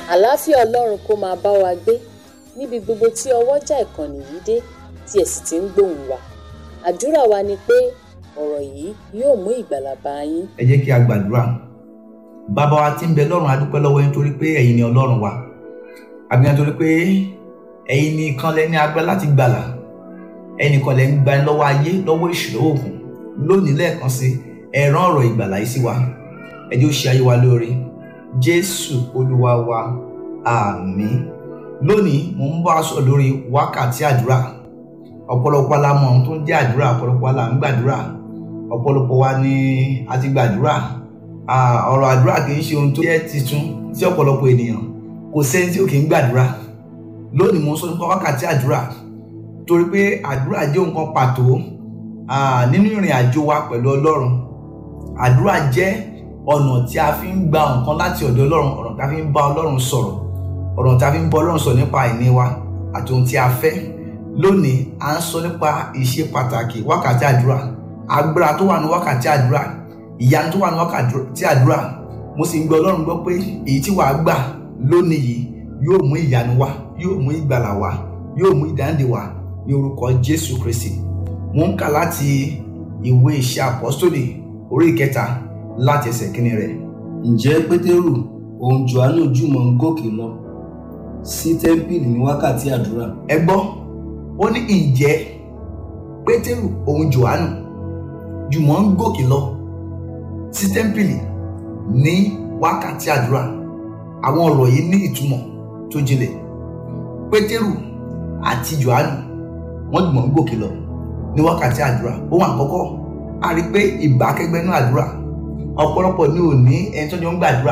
àlàáfíà ọlọ́run kó máa bá wa gbé níbi gbogbo tí ọwọ́jà ìkànnì yìí dé tí ẹ̀ sì ti ń gbóhùn wa àdúrà wa ni pé ọ̀rọ̀ yìí yóò mú ìgbàlà bá yín. ẹ jẹ́ kí a gbàdúrà bàbá wa tí ń bẹ lọ́run a dúpẹ́ lọ́wọ́ yín torí pé ẹ̀yin ni ọlọ́run wa àbí nítorí pé ẹ̀yin ni kan lẹ ní agbára láti gbàlà ẹnì kan lẹ ń gbani lọ́wọ́ ayé lọ́wọ́ ìṣòro òògùn lónìí lẹ́ẹ̀kan sí ẹ rán ọ̀rọ̀ ìgbàlà yìí sí wa ẹ jẹ́ ó ṣe ayé wa lóore jésù olúwa wa àmín lónìí mo ń bá a sọ lórí wákàtí àdúrà ọ̀pọ̀lọpọ̀ la mọ̀ ohun tó ń jẹ́ àdúrà ọ̀pọ̀lọpọ̀ la ń gbàdúrà ọ̀pọ̀lọpọ̀ wa ni a ti gbàdúrà ọ̀rọ̀ àdúrà kì í ṣe ohun tó jẹ́ titun sí ọ̀pọ̀lọpọ̀ ènìyàn kò sẹ́ni tí ò kì í gbàdúrà lónìí mo ń sọ nípa wákàtí àdúrà torí pé àdúrà jẹ́ nǹkan pàtó nínú ìrìn àjò wa pẹ̀lú ọlọ́run àdúrà jẹ́ ọ̀nà tí a fi ń gba nǹkan láti ọ̀dọ̀ ọlọ́run ọ̀nà tí a fi ń bá ọlọ́run sọ̀rọ̀ ọ̀nà tí a fi ń bá ọlọ́run sọ̀rọ̀ nípa àìní wa àti ohun tí a fẹ́ lónìí à ń sọ nípa ìṣe pàtàkì wákàtí àdúrà agbára tó wà ní wákàtí àdúrà ìyanu tó wà ní wákàtí àdúrà mo sì ń gbọ́ ọlọ́run gbọ́ pé èyí tí wàá gbà lónìí yìí yóò mú ìyanu wá yóò mú ìgbàlà wá yóò mú ìdáǹdè wá ní orúkọ jésù kristi mo ń kà láti ìwé iṣẹ́ àpọ́sítélì orí ìkẹta láti ẹsẹ̀ kínní rẹ̀. ǹjẹ́ pétérù òun johannu jùmọ̀ ń gòkè lọ sí tẹ́ḿpìlì ní wákàtí àdúrà. ẹ gbọ́ ó ní ǹjẹ́ pétérù òun johannu jùmọ̀ ń gòkè lọ sí tẹ́ḿpìlì ní wákàtí àdúrà àwọn ọ̀rọ̀ yìí ní ìtumọ̀ tó jinlẹ̀ pétérù àti johannu wọ́n jùmọ̀ ń gòkè lọ ní wákàtí àdúrà ohun àkọ́kọ́ a rí i pé ìbákẹ́gbẹ́ náà àdúrà ọ̀pọ̀lọpọ̀ ní òní ẹni tó jọ ń gbàdúrà